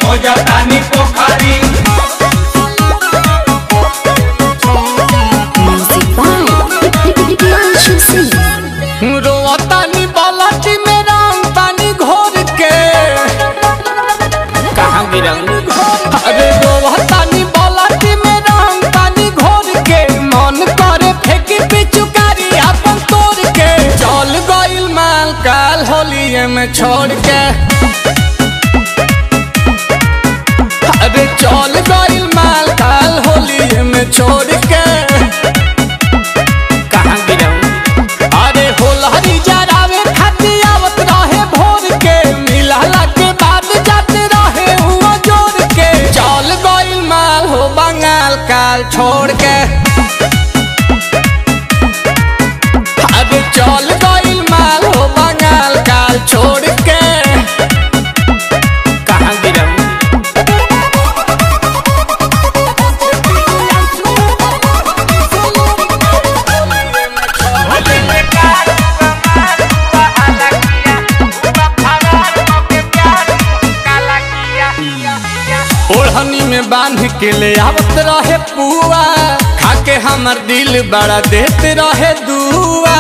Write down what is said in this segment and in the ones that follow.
खोजतानी पोखरी Music by Priyanshu Singh. रोतानी बालाटी में रंग पानी घोर के कहाँ गिरंग अरे रोतानी बालाटी में रंग पानी घोर के मन करे फेंकी पिचुकारी अपन तोड़ के चल गइल माल काल होलिए में छोड़ के अरे चल गइल माल काल होलिए में छोड़ के कहाँ गिरंग अरे होलहरी जरावे खातिर आवत रहे भोर के मिलहला के बाद जाते रहे हुआ जोर के चल गइल माल हो बंगाल काल छोड़ के अरे चल गइल माल हो बंगाल काल छोड़ के कहाँ गिरम ओढ़नी में बांध के ले आवत रहे पुआ खाके हमर दिल बड़ा देते रहे दुआ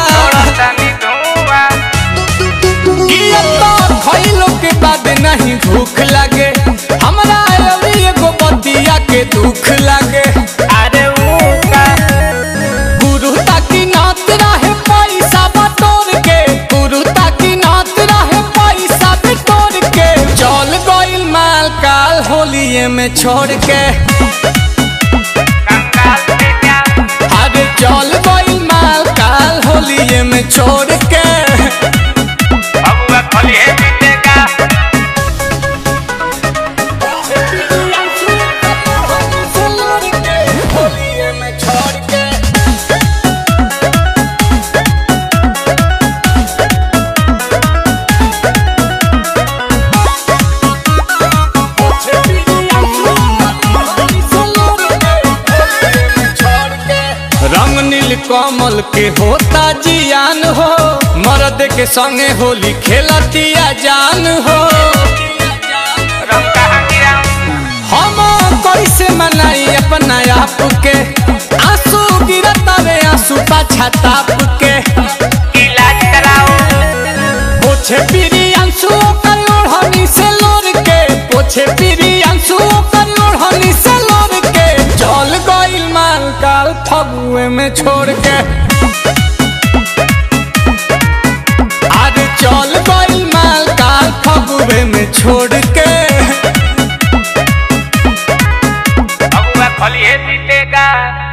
किया तो खइलो के बाद नहीं भूख लगे हमरा अभी एगो बतिया के दुख लगे अरे गुरु ताकि नात रहे पैसा बटोर के गुरु ताकि नात रहे पैसा बटोर के चल गइल माल काल होलिए में छोड़ के अरे चल गइल माल काल होलिए में छोड़ के होलिए में छोड़ के रंग नील कमल के होता जियान हो मर्द के संगे होली खेलतिया जान हो हम कैसे मनाई अपना आप के आंसू गिरता रे आंसू पाछा ताप के पोछे पीरी आंसू कर ओढ़नी से लोर के पोछे पीरी आंसू कर ओढ़नी से लोर के चल गइल माल काल फगुए में छोड़ के आज चल गइल माल काल फगुए में छोड़ के जीतेगा